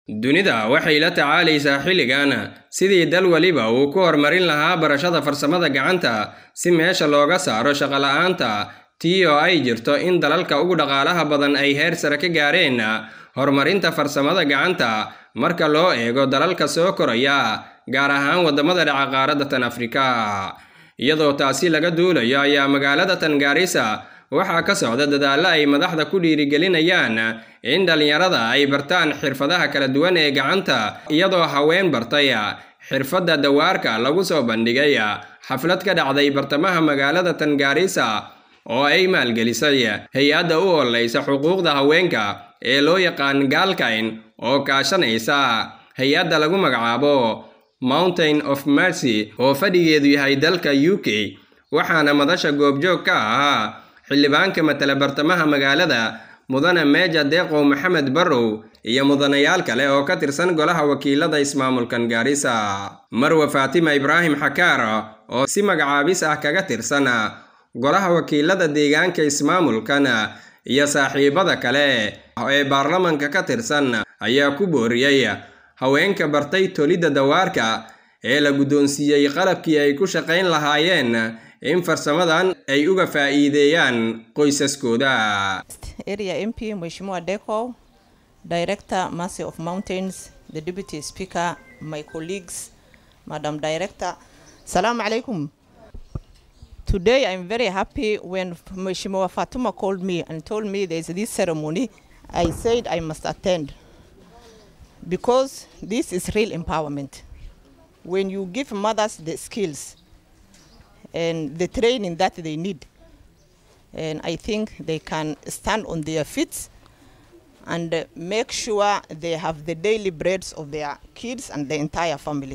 dunida waxay la tacaalaysaa xilligan sidii dal weliba uu ku horumarin lahaa barashada farsamada gacanta si meesha looga saaro shaqola'aanta tii oo ay jirto in dalalka ugu dhaqaalaha badan ay heer sare ka gaareen horumarinta farsamada gacanta marka loo eego dalalka soo koraya gaar ahaan waddamada dhaca qaaradda tan afrika iyadoo taasi laga duulayo ayaa magaalada tan gaarisa waxaa ka socda dadaallo ay madaxda ku dhiirigelinayaan in dhallinyarada ay bartaan xirfadaha kala duwan ee gacanta iyadoo haween bartay xirfadda dawaarka lagu soo bandhigay xaflad ka dhacday bartamaha magaalada tan gaarisa oo ay maalgelisay hay-adda u ololeysa xuquuqda haweenka ee loo yaqaan gaalkayn oo kaashanaysa hay-adda lagu magacaabo mountain of mercy oo fadhigeedu yahay dalka u k waxaana madasha goobjoog ka ahaa xildhibaanka matala bartamaha magaalada mudane meeja deeqow maxamed barrow iyo mudanayaal kale oo ka tirsan golaha wakiilada ismaamulkan gaarisa marwe faatima ibraahim xakaar oo si magacaabis ah kaga tirsan golaha wakiilada deegaanka ismaamulkan iyo saaxiibada kale ee baarlamanka ka tirsan ayaa ku booriyey haweenka bartay tolidda dawaarka ee la guddoonsiiyey qalabkii ay ku shaqayn lahaayeen in farsamadan ay uga faa'iideeyaan qoysaskooda area mp mheshimiwa deco director mercy of mountains the deputy speaker my colleagues madam director salamu alaikum today i'm very happy when mheshimiwa fatuma called me and told me there's this ceremony i said i must attend because this is real empowerment when you give mothers the skills and the training that they need. And I think they can stand on their feet and uh, make sure they have the daily breads of their kids and the entire family.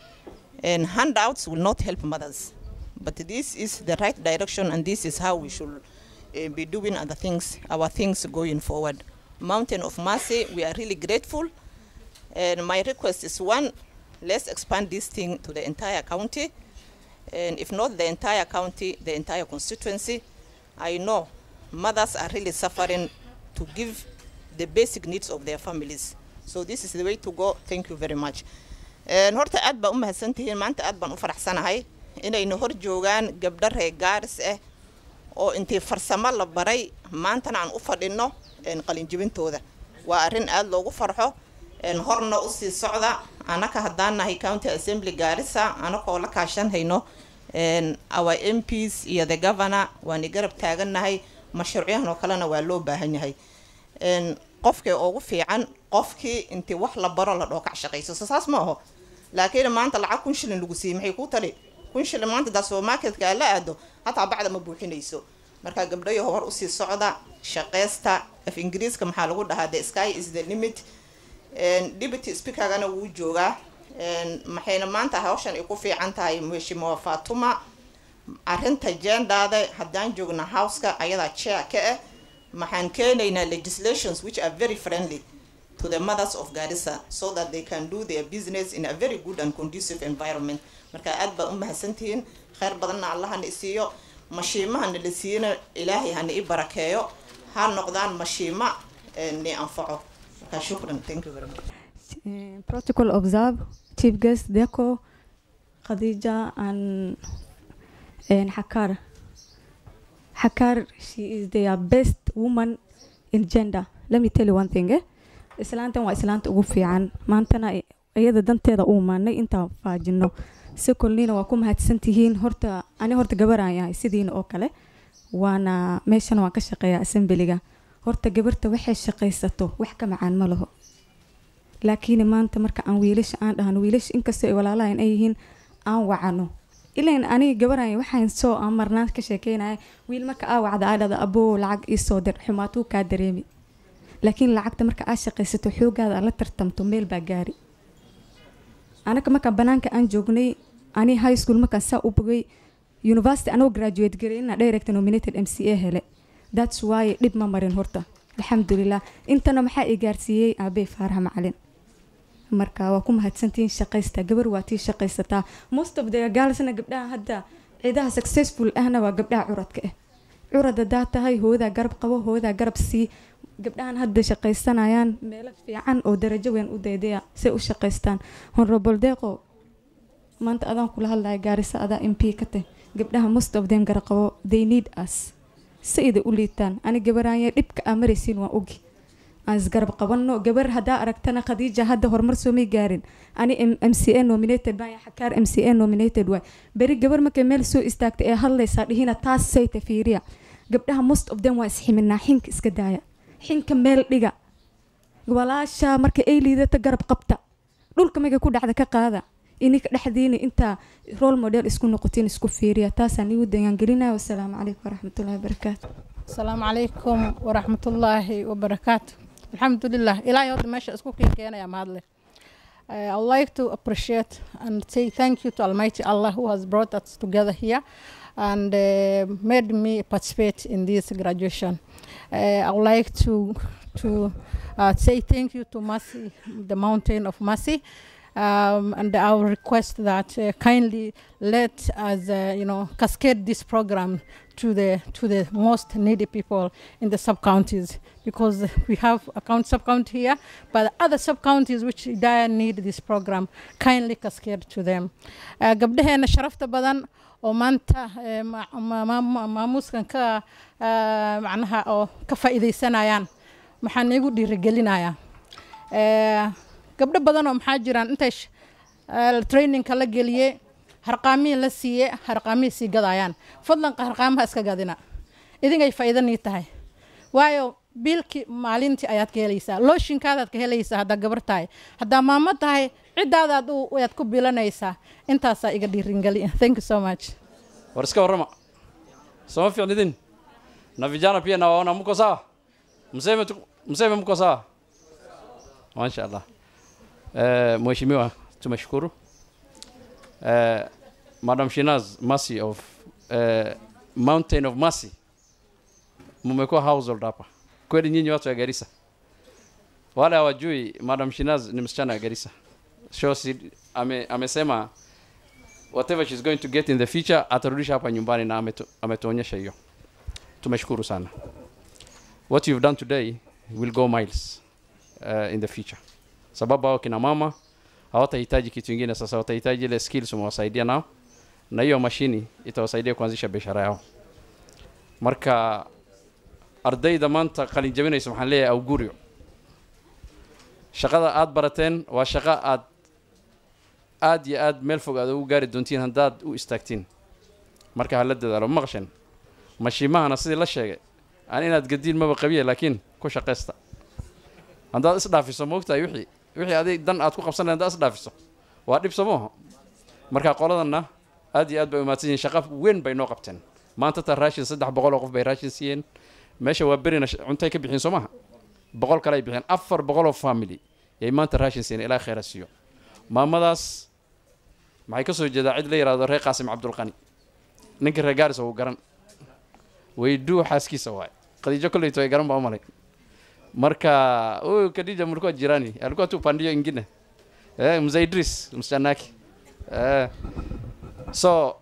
And handouts will not help mothers. But this is the right direction and this is how we should uh, be doing other things, our things going forward. Mountain of Mercy, we are really grateful. And my request is one, let's expand this thing to the entire county and if not the entire county, the entire constituency. I know mothers are really suffering to give the basic needs of their families. So this is the way to go. Thank you very much. horta aad baan u mahadsantihiin maanta aad baan u faraxsanahay inayna hor joogaan gabdho reer gaaris ah oo intii farsamo la baray maantana aan u fadhino qalinjibintooda waa arrin aad loogu farxo horna usii socda anaka haddaan nahay county assembly gaarisa anakoo la kaashan hayno our mps iyo the governor waani garab taagannahay mashruucyahan oo kalena waa loo baahan yahay qofkii ugu fiican qofkii intii wax la baro la dhookac shaqayso so saas ma aho laakiin maanta lacag kun shilin lagu siiyey maxay kuu tali kun shilin maanta daa supermarketka aa la aado hataa bacda ma buuxinayso marka gabdhayo hor usii socda shaqeysta af ingiriiska maxaa lagu dhahaa the sky is the limit deputy speakergana wuu joogaa maxayna maanta hawshan ay ku fiican tahay mheshimiwa fatuma arinta jendaada haddaan joogna houseka ayadaa chair ka ah maxaan keenaynaa legislations which are very friendly to the mothers of garissa so that they can do their business in a very good and conducive environment marka aad baad u mahadsantihiin kheyr badanna allahana isiiyo mashiimahana la siiyana ilaahay hana i barakeeyo ha noqdaan mashiima ni anfaco شكرا thank you very much uh, protocol observe chief guest deco khadija and and hakar hakar she is their best woman in gender let me tell you one thing eh islaantan waa islaanta ugu fiican maantana iyada danteeda u imaanay intaan faajino si kolniina waa ku mahadsantihiin horta ani horta gabaraan yahay sidiina oo kale waana meeshana waan ka shaqeeyaa assemblyga horta gabarta waxay shaqaysato wax ka macaan ma laho laakiin maanta marka aan wiilasha aan dhahno wiilasha inkastoo ay walaalahan ay yihiin aan wacano ilan aniga gabaraya waxaan soo aan marnaan ka sheekeynaya wiil marka aa wacda aa dhada aboo lacag iisoo dir xumaatuu kaa dareemi laakiin lacagta marka aa shaqaysato xoogaada aad la tartamto meel baa gaari anaga markaan banaanka aan joognay ani high school markaan saa u bogay university anoo graduate gareyna direct nominated m c a hele thats why dhib ma marin horta alxamdulilah intana maxaa i gaarsiiyey aabey faaraha macalin marka waa ku mahadsantihiin shaqaysta gabar waa tii shaqaysataa most of the gaalsna gabdhaha hadda ciidaha successful ahna waa gabdhaha curadka ah curad hadaa tahay hoodaa garab qabo hoodaa garab sii gabdhahan hadda shaqaysanayaan meelo fiican oo darajo weyn u daydaya say u shaqaystaan honorable deeqo maanta adaan kula hadlaya gaarisa adaa m p ka tah gabdhaha most of them garaqabo they need us sayda u liitaan ani gabaraanya dhibka aa maraysiin waan ogi aan isgarab qabanno gabar haddaa aragtana khadiija hadda horumar soomay gaarin ani m c a nominated baan xakaar m c a nominated waay beri gabar markay meel soo istaagtay ee hadlaysaa dhihina taas sayta fiiriya gabdhaha most of them waa isximinaa xinka iska daaya xinka meel dhiga walaasha marka ay liidata garab qabta dhulka markay ku dhacda ka qaada ininka dhexdiina intaa role model isku noqotiin isku fiiriya taasaan igu dayaangelinaya wasalaamu calaykum waraxmatullahi wabarakaatu asalaamu calaykum waraxmatullaahi wabarakaatu alxamdulilah ilaahay hadda meesha isku keenkeenaya mahadle Uh, I would like to appreciate and say thank you to Almighty Allah who has brought us together here and uh, made me participate in this graduation. Uh, I would like to to uh, say thank you to Mercy, the Mountain of Mercy, um, and I will request that uh, kindly let us, uh, you know, cascade this program to the to the most needy people in the sub counties because we have a count sub county here, but other sub counties which dire need this program kindly cascade to them. Uh, gabdhaheena sharafta badan oo maanta eh, ma- ma- ma- ma- maamuuskan ka eh, macnaha oo ka faa'iidaysanayaan maxaan iigu dhiirigelinayaa Eh, gabdho badan oo maxaa jiraan intay sh- eh, trainingka la geliyey harqaamihii la siiye harqaamihii sii gadayaan fadlan harqaamaha iska gadina idinkay faa'iidanii tahay waayo biilkii maalintii ayaad ka helaysaa looshinkaadaad ka helaysaa haddaa gabar tahay haddaa maamo tahay ciddaadaad u- ayaad ku bilanaysaa intaasaa iga dhiiringeli thank you so much war iska warrama soma fiicnidin na vijana pia nawaona mko sawa mseme tu- mseme mko sawa masha allah eh, mheshimiwa tumeshukuru eh, madam shinaz mercy of eh, mountain of mercy mumekuwa household hapa kweli nyinyi watu wa garissa wale hawajui madam shinaz ni msichana wa garissa shosi ame, amesema whatever she's going to get in the future atarudisha hapa nyumbani na ametu, ametuonyesha hiyo tumeshukuru sana what you've done today will go miles uh, in the future sababu hao kina mama hawatahitaji kitu ingine sasa watahitaji ile skills umewasaidia nao na hiyo mashini itawasaidia kuanzisha biashara yao marka ardayda maanta qalin jabinaysa waxaan leeyahay awguryo shaqada aad barateen waa shaqo aad aad iyo aad meel fog aad ugu gaari doontiin haddaad u istaagtiin marka hala dadaalo ma maqasheen mashiimahana sidii la sheegay aan inaad gadiin maba qabiya laakiin ku shaqaysta haddaad isdhaafiso moogtahay wixii wixii adig dan aad ku qabsan lahayd haddaad isdhaafiso waa dhib samooha marka qoladanna aad iyo aad bay umaadsan yihiin shaqa weyn bay noo qabteen maanta taa raashin saddex boqol oo qof bay raashin siiyeen meesha waa berina sh- cuntay ka bixin soo maha boqol kale ay bixiyeen afar boqol oo family yay maanta raashin siiyeen ilaa khayra siiyo maamadaas maxay ka soo jeedaa cid la yidhahdo reer qaasim cabdulqani ninka reer gaaris uu garan weyduu xaaskiisa waay khadiijo kolleyto ay garan baa u malay marka huyu Khadija mlikuwa jirani alikuwa tu pandio ingine eh, mzee Idris msichana eh, so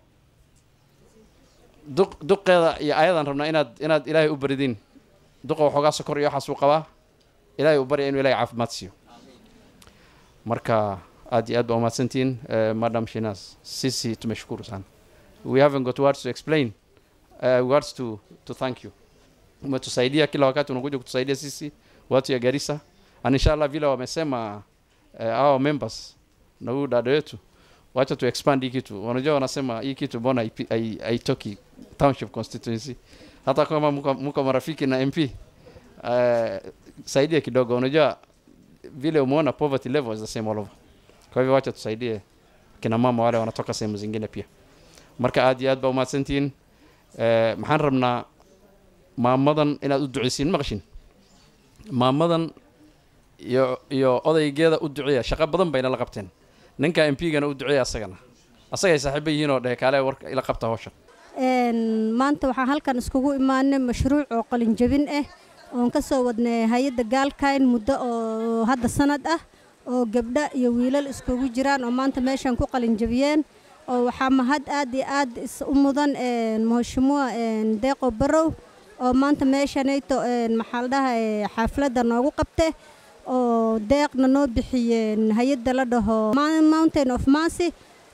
duq duqeeda iyo ayadan rabnaa inaad inaad ilaahay u baridin duqa waxoogaa sokor iyo waxaas uu qabaa ilaahay u barya inuu ilaahay caafimaad siiyo marka aad iyo aad baa umahadsantihiin eh, madam shinas sisi tumeshukuru sana we haven't got words to explain uh, words to, to thank you umetusaidia kila wakati unakuja kutusaidia sisi watu ya Garissa and inshallah vile wamesema uh, our members na huyu dada wetu wacha tu expand hii kitu unajua wanasema hii kitu mbona haipi- hai- haitoki township constituency hata kama mko, mko marafiki na MP uh, saidia kidogo unajua vile umeona poverty level is the same all over kwa hivyo wacha tusaidie kina mama wale wanatoka sehemu zingine pia marka aad iyo aad baa umahadsantihiin Eh, maxaan rabnaa maamadan inaad u duceysiin maqashin maamadan iyo iyo odaygeeda u duceeya shaqo badan bayna la qabteen ninka m p-gana u duceeya asagana asagay saaxiibo yihiin oo dhehe kaale warka ila qabta hawsha Een, maanta waxaan halkan iskugu imaanay mashruuc oo qalin jabin ah oon ka soo wadnay hay-adda gaalkayn muddo oo hadda sanad ah oo gabdho iyo wiilal iskugu jiraan oo maanta meeshan ku qalin jabiyeen oo waxaa mahad aad iyo aad is u mudan een, mheshimiwa een, deeqo barow oo maanta meeshanayto maxaa la dhahay xaafladda noogu qabte oo deeqna noo bixiyeen hay-adda la dhaho mountain of mercy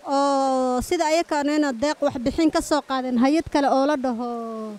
oo sida ayakaanayna deeq waxbixin ka soo qaadeen hay-ad kale oo la dhaho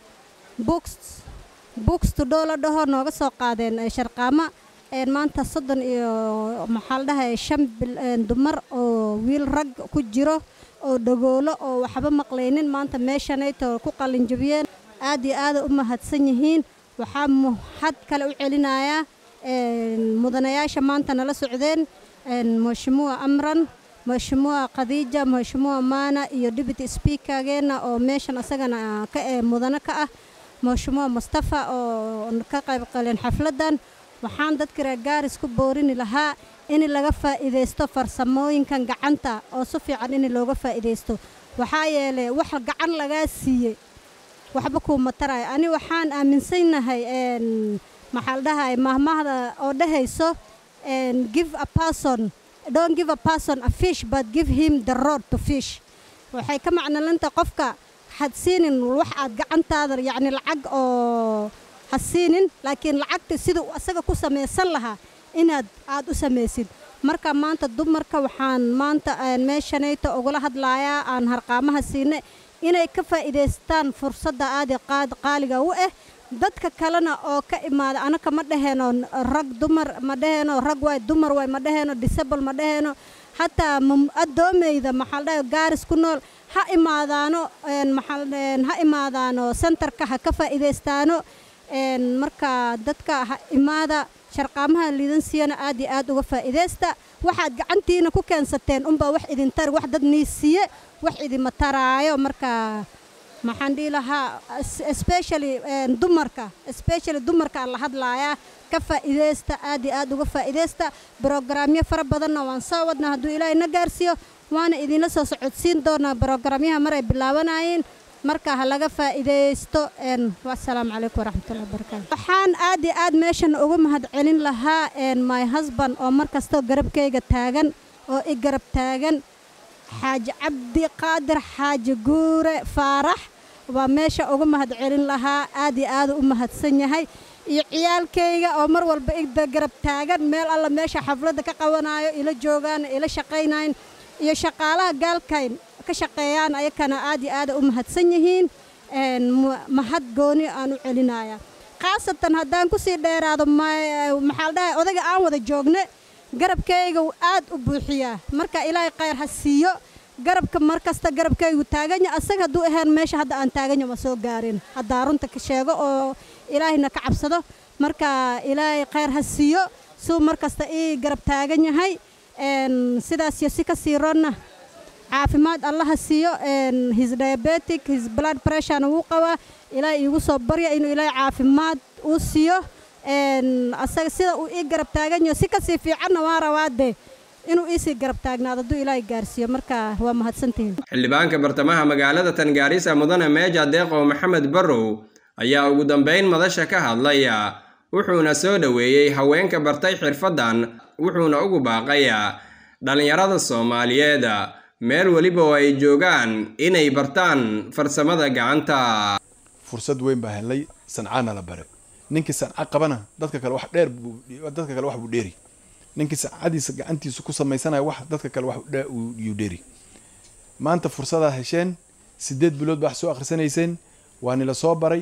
books books tudhoo la dhaho nooga soo qaadeen sharqaama maanta soddon iyo maxaa la dhahay shan dumar oo wiil rag ku jiro oo dhagoolo oo waxba maqlaynin maanta meeshanayto ku qalinjabiyeen aad iyo aada u mahadsan yihiin waxaa mahad kale u celinayaa mudanayaasha maanta nala socdeen mheshimiwa amran mheshimiwa khadiija mheshimiwa maana iyo deputy speakergeena oo meeshan asagana ka ee mudano ka ah mheshimiwa mustafa oo ka qayb qaleen xafladdan waxaan dadka reer gaaris ku boorini lahaa in laga faa'iidaysto farsamooyinkan gacanta oo si fiican in looga faa'iidaysto waxaa yeelay wax gacan lagaa siiyey waxba kuuma tarayo ani waxaan aaminsanahay maxaa la dhahay mahmahda oo dhahayso give a person don't give a person a fish but give him the road to fish waxay ka macnolanta qofka had siinin wax aad gacantaada yacni lacag oo ha siinin laakiin lacagta sida asaga ku samaysan lahaa inaad aad u samaysid marka maanta dumarka waxaan maanta meeshanayta ugula hadlayaa aan harqaamaha siinay inay ka faa'iidaystaan fursadda aadi qaaliga u ah dadka kalena oo ka imaada anaka ma dhaheeno rag dumar ma dhaheeno rag waay dumar waay ma dhaheeno disable ma dhaheeno hataa addoomayda maxaa la dhahay gaaris ku nool ha imaadaano ha imaadaano sentarka ha ka faa'iidaystaano marka dadka ha imaada sharqaamaha liidan siiyana aad iyo aad uga faa'iidaysta waxaad gacantiina ku keensateen unbaa wax idin tari wax dad nii siiye wax idima taraayo marka maxaan dhihi lahaa especially dumarka especially dumarka aan la hadlaayaa ka faa'iidaysta aad iyo aad uga faa'iidaysta brogramyo fara badanna waan soo wadnaa hadduu ilaahay na gaarsiiyo waana idinla soo socodsiin doonaa brogramyaha maray bilaabanayeen marka ha laga faa'iidaysto wasalaamu calaykum waraxmatullahi wabarakaatu waxaan aad iyo aad meeshan uga mahad celin lahaa my husband oo mar kastoo garabkayga taagan oo i garab taagan xaaji cabdi qaadir xaaji guure faarax waa meesha uga mahad celin lahaa aad iyo aad u mahadsan yahay iyo ciyaalkayga oo mar walba igda garab taagan meel alla meesha xafladda ka qabanayo ila joogaan ila shaqaynayn iyo shaqaalaha gaalkayn ka shaqeeyaan ayakana aad iyo aada u mahadsan yihiin mahad gooni aan u celinaya khaasatan haddaan kusii dheeraado maxaa la dhahay odaga aan wada joogne garabkayga aad u buuxiyaa marka ilaahay khayr ha siiyo garabka mar kasta garabkaygu taaganya asaga hadduu ahayn meesha hadda aan taaganya ma soo gaarin haddaa runta ka sheego oo ilaahayna ka cabsado marka ilaahay khayr ha siiyo suu mar kasta ii garab taagan yahay sidaas iyo si ka sii ronna caafimaad allaha siiyo his diabetic his blood pressurena wuu qabaa ilaahay iigu soo barya inuu ilaahay caafimaad uu siiyo asaga sida uu ii garab taagan yaho si kasii fiicanna waan rabaadee inuu iisii garab taagnaado hadduu ilaahay gaarsiiyo marka waa mahadsantihiin xildhibaanka bartamaha magaalada tangaarisa mudane meeja deeqow maxamed barrow ayaa ugu dambayn madasha ka hadlaya wuxuuna soo dhoweeyey haweenka bartay xirfaddan wuxuuna ugu baaqayaa dhallinyarada soomaaliyeed meel weliba oo ay joogaan inay bartaan farsamada gacanta fursad weyn baa helay sancaana la bare ninkii sanca qabana dadka kale wax dheer dadka kale wax buu dheeri ninkii sancadiisa gacantiisa ku samaysanaya wax dadka kale wax yuu dheeri maanta fursadaa hesheen sideed bilood baa wax soo akhrisanayseen waa nila soo baray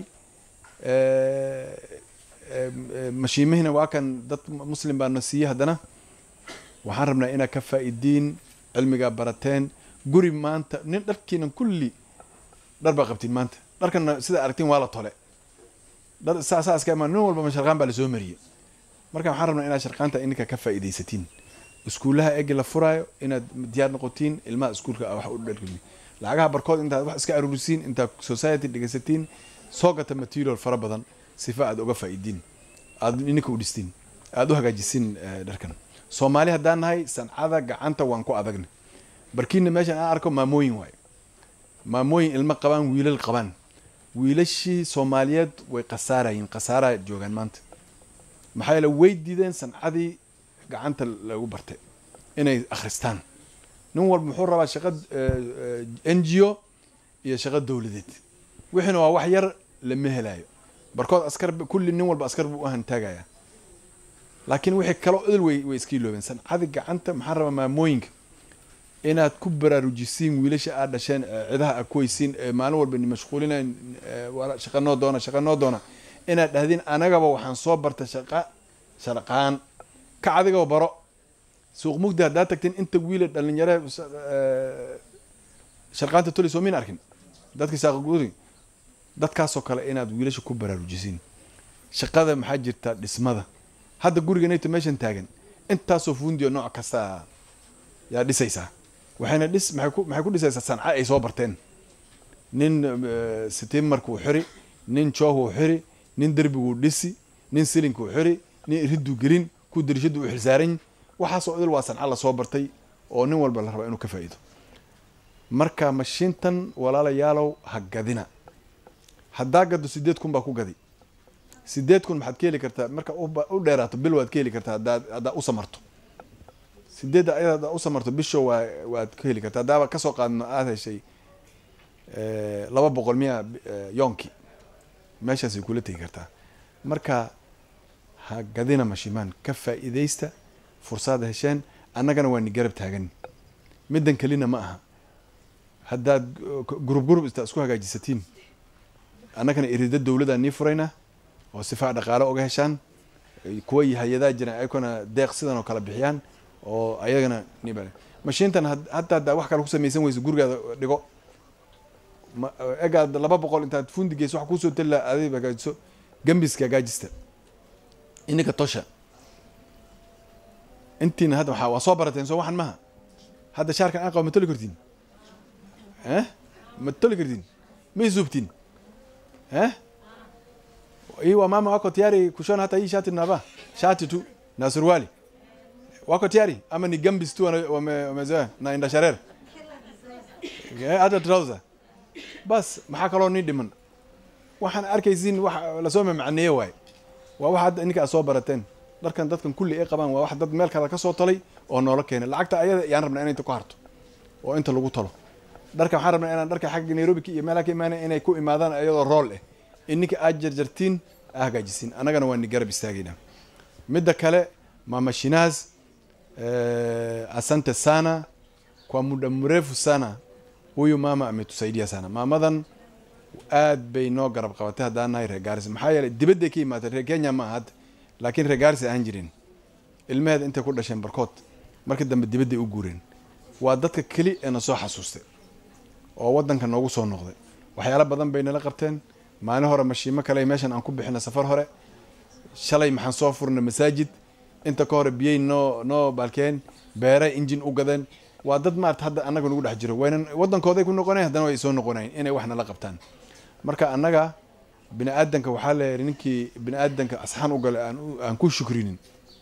mashiimihina waa kan dad muslim baana siiyey haddana waxaan rabnaa inaad ka faa'iidiin cilmigaa barateen guri maanta nin dharkiinan kulli dhar baa qabtiin maanta dharkana sida aragtiin waa la tole dhar saasaa iska imaan nin walba sharqaan baa lasoo mariyey marka waxaan rabnaa inaad sharqaanta ininka ka faa'iidaysatiin iskuullaha egi la furaayo inaad diyaar noqotiin ilmaha iskuulka wax u dhargeli lacagaha barkood intaad wax iska aruurisiin intaad society dhegaysatiin soo gata material fara badan sifa aad uga faa'iidiin aad ininka u dhistiin aad u hagaajisiin dharkan soomaali haddaan nahay sancada gacanta waan ku adagna barkiina meeshan aan arko maamooyin waayo maamooyin ilmo qabaan wiilal qabaan wiilashii soomaaliyeed way khasaarayiin khasaaraa joogaan maanta maxaa yeele way diideen sancadii gacanta lagu bartay inay akhristaan nin walba muxuu rabaa shaqo n g o iyo shaqo dowladeed wixiina waa wax yar lama helaayo barkood askar kulli nin walba askar buu u hantaagaya laakiin wixii kaloo idil way way iska iloobeen sancadi gacanta maxaa rabaa maamooyinka inaad ku baraarujisiin wiilasha aad dhasheen cidaha aad ku weysiin maalin walba ni mashquulinayn shaqa noo doona shaqa noo doona inaad dhahdiin anagaba waxaan soo bartay shaqa sharqaan ka adigaba baro suuq mugdi haddaa tagtiin inta wiila dhalinyare sharqaanta toli soo min arkin dadka saaqagudi dadkaasoo kale inaad wiilasha ku baraarujisiin shaqada maxaa jirta dhismada hadda guriga nayto meeshan taagan intaasoo fundiyo nooc kasta yaa dhisaysaa waxayna dhis maxay ku maxay ku dhisaysaa sanca ay soo barteen nin sitimarkuu xiri nin joohuu xiri nin derbiguu dhisi nin silinkuu xiri nin iriduu gelin ku dirishadu u xilsaaran waxaasoo idil waa sanca lasoo bartay oo nin walba la rabaa inuu ka faa'iido marka mashiintan walaalayaalow ha gadina haddaa gado sideed kun baa ku gadi sideed kun maxaad ka heli kartaa marka u dheeraato bil waad ka heli kartaa haddaad haddaa u samarto sideedda ayada haddaa u samarto bisho waa waad ka heli kartaa haddaaba kasoo qaadno aada heshay laba boqol miya yoonki meeshaasay kula tegi kartaa marka ha gadina mashimaan ka faa'iidaysta fursaada hesheen annagana waa ni garab taagan middan kelina ma aha haddaad gurub gurub istaa isku hagaajisatiin annagana irida dowladaan nii furaynaa oo sifaa dhaqaale oga heshaan kuwa hay-adaa jiraan ayakona deeq sidan oo kala bixiyaan oo ayagana nib mashiintan hataa haddaa wax kale ku samaysan weyso gurigaada dhigo egaad laba boqol intaad fundi geyso wax kusoo tali laha adig hagaajiso gambiska hagaajista ininka tosha intiina hadda waa waa soo barateen soo waxan maha hadda shaarkan aan qabo ma toli kartiin eh ma toli kartiin ma isubtiin eh hii wa mama wako tayari kushona hata hii shati nava shati tu na suruali wako tayari ama ni gambis tu wamezoea na inda sharer hata trouser bas maxaa kaloo nii dhiman waxaan arkaysiin wax lasoo mamacneeye waaye waa wax hadda ininka aad soo barateen dharkan dadkan kulli ay qabaan waa wax dad meel kale kasoo talay oo noola keenay lacagta ayada yaan rabnaa inay inta ku harto oo inta lagu talo dharka waxaan rabnaa inaan dharka xagga nairobi iyo meelaha ka imaanay inay ku imaadaan iyadoo rool eh ininka aad jarjartiin aa hagaajisiin annagana waa ni garab istaagaynaa midda kale mamashinaas asante sana kwa muda mrefu sana huyu mama ametusaidia sana maamadan aad bay noo garab qabatay haddaan nahay reer gaaris maxaa yeelay dibadday ka imaatay reer kenya ma aha hadda laakiin reer gaaris ahaan jireen ilmaheeda intay ku dhasheen barkood markii dambe dibadday u guureen waa dadka keli ee na soo xasuustay oo waddanka noogu soo noqday waxyaalo badan bay nala qabteen maalin hore mashiimo kale meeshan aan ku bixina safar hore shalay maxaan soo furnay masaajid inta ka hore biyey noo noo baalkeen beeray injin u gadeen waa dad maarata hadda annaga nagu dhex jiro waynan waddankooday ku noqonayn haddana way soo noqonayn inay wax nala qabtaan marka annaga bini aadanka waxaa la yidhi ninkii bini aadanka asxaan u galay aan aan ku shukrinin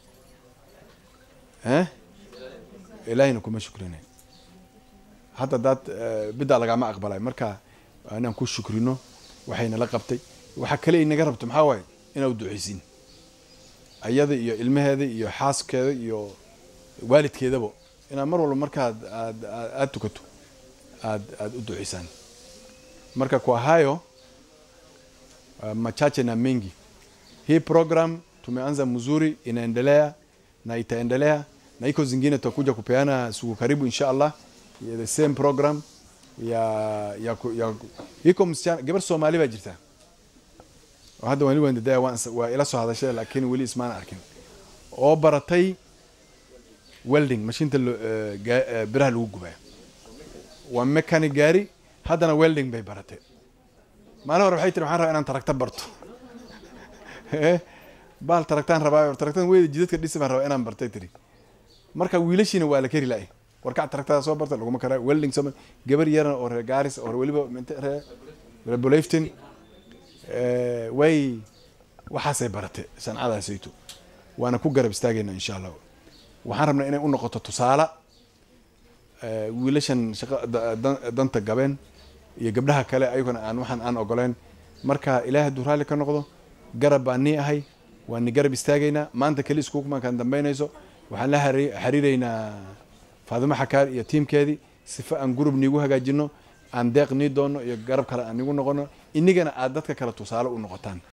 eh ilaahayna kuma shukrinayn hadda daad biddaa lagama aqbalay marka inaan ku shukrino waxay nala qabtay waxa kale ay naga rabto maxaa waaye inaa u duceysin ayada iyo ilmaheeda iyo xaaskeeda iyo waalidkeedaba inaad mar walba markaad aad aada tukato aad aada u duceysaan marka kwa hayo uh, machache na mengi hii program tumeanza mzuri inaendelea na itaendelea na iko zingine tutakuja kupeana siku karibu insha allah ya the same program ya ya, ya iko msichana gabar soomaali baa jirta oo hadda wali waan dadaa waan waa ila soo hadashay laakiin weli ismaan arkin oo baratay welding mashiinta biraha lagu gubaa waa mechanic gaari haddana welding bay baratay maalin hore waxay tiri waxaan rabaa inaan tarakta barto baal taraktaan rabaa taraktan weyda jidadka dhisi baan rabaa inaan bartay tiri marka wiilashiina waa la keri laay warkac taraktada soo barta laguma karaa welding soo gabar yaran oo reer gaaris oo weliba reer rebolaftin way waxaasay baratay sancadaasayto waana ku garab istaagayna insha allah waxaan rabnaa inay u noqoto tusaale wiilashan shaqa danta gabeen iyo gabdhaha kale ayaguna aan waxaan aan ogoleen marka ilaahay hadduu raalli ka noqdo garab baan nii ahay waan ni garab istaagaynaa maanta keli iskuukumankaan dambaynayso waxaan la xiriiraynaa faadimo xakaar iyo tiimkeedii sifa aan gurub niigu hagaajino aan deeq nii doono iyo garab kale aan nigu noqono inigana aad dadka kale tusaale u noqotaan